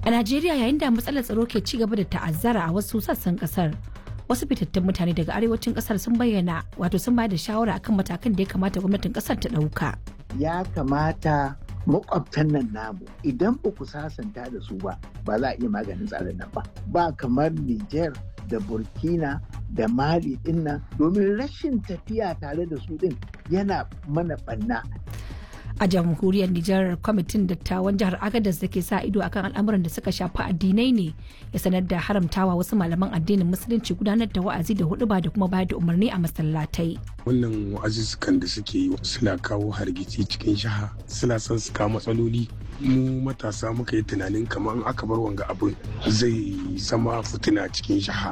A Najeriya yayin da matsalar tsaro ke ci gaba da ta'azzara a wasu sassan kasar. Wasu fitattun mutane daga arewacin kasar sun bayyana wato sun bayar da shawara akan matakan da ya kamata gwamnatin kasar ta ɗauka. Ya kamata makwabtan nan namu idan ba ku sasanta da su ba ba za a iya maganin tsarin nan ba. Ba kamar Niger da Burkina da Mali din nan domin rashin tafiya tare da su din yana mana ɓanna. a jamhuriyar Nijar kwamitin dattawan jihar Agadez da ke sa ido akan al'amuran da suka shafi addinai ne ya sanar da haramtawa wasu malaman addinin musulunci gudanar da wa'azi da huduba da kuma bayar da umarni a masallatai. Wannan wa'azuzzukan da suke yi suna kawo hargitsi cikin jiha suna son su kawo matsaloli mu matasa muka yi tunanin kamar aka bar wanga abin zai zama fitina cikin jiha.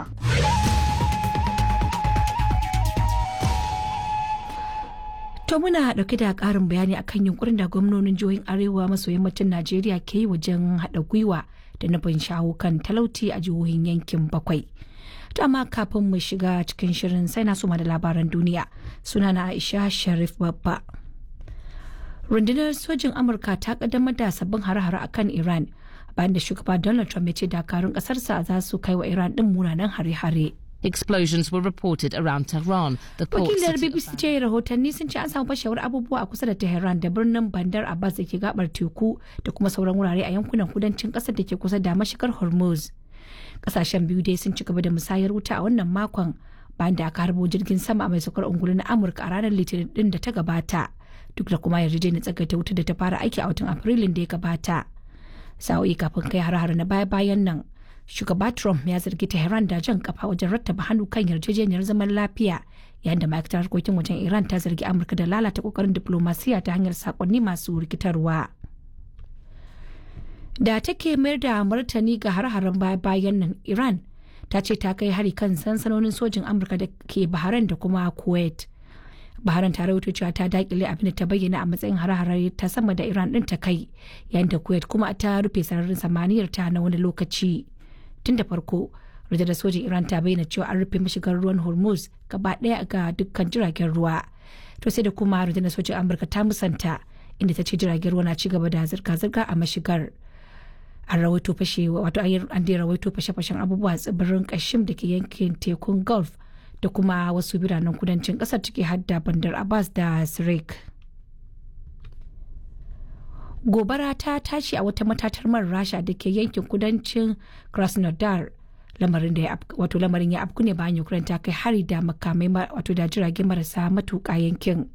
To muna dauke da karin bayani akan yunkurin da gwamnonin jihohin arewa maso yammacin Najeriya ke yi wajen haɗa gwiwa da nufin shawo kan talauci a jihohin yankin bakwai. To amma kafin mu shiga cikin shirin sai na suma da labaran duniya suna na Aisha Sharif Babba. Rundunar sojin Amurka ta kaddamar da sabbin hare-hare akan Iran bayan da shugaba Donald Trump ya ce dakarun ƙasarsa za su kai wa Iran ɗin munanan hare-hare. Explosions were reported around Tehran, the port Wakilar city of BBC ce rahotanni sun ce an samu fashewar abubuwa a kusa da Tehran da birnin Bandar Abbas da ke gabar teku da kuma sauran wurare a yankunan kudancin kasar da ke kusa da mashigar Hormuz. Kasashen biyu dai sun ci gaba da musayar wuta a wannan makon bayan da aka harbo jirgin sama mai saukar ungulu na Amurka a ranar Litinin din da ta gabata. Duk da kuma yarjejeniyar tsagaita wuta da ta fara aiki a watan Afrilun da ya gabata. Sa'o'i kafin kai har-har na baya-bayan nan shugaba Trump ya zargi Tehran da jan kafa wajen rattaba hannu kan yarjejeniyar zaman lafiya yayin da ma'aikatar harkokin wajen Iran ta zargi Amurka da lalata kokarin diplomasiya ta hanyar sakonni masu rikitarwa. Da take mayar da martani ga har-haren bayan nan Iran ta ce ta kai hari kan sansanonin sojin Amurka da ke Bahrain da kuma Kuwait. Bahrain ta rawaito cewa ta dakile abin da ta bayyana a matsayin har-hare ta sama da Iran din ta kai yayin da Kuwait kuma ta rufe sararin samaniyar ta na wani lokaci. tun da farko rundunar sojin iran ta bayyana cewa an rufe mashigar ruwan hormuz gaba daya ga dukkan jiragen ruwa to sai da kuma rundunar sojin amurka ta musanta inda ta ce jiragen ruwa na ci gaba da zirga-zirga a mashigar an rawaito fashe wato an dai rawaito fashe-fashen abubuwa tsibirin kashim da ke yankin tekun gulf da kuma wasu biranen kudancin kasar ciki hadda bandar abbas da sirik gobara ta tashi a wata matatar man rasha da ke yankin kudancin krasnodar lamarin da ya wato lamarin ya afku ne bayan ukraine ta kai hari da makamai wato da jirage marasa matuƙa yankin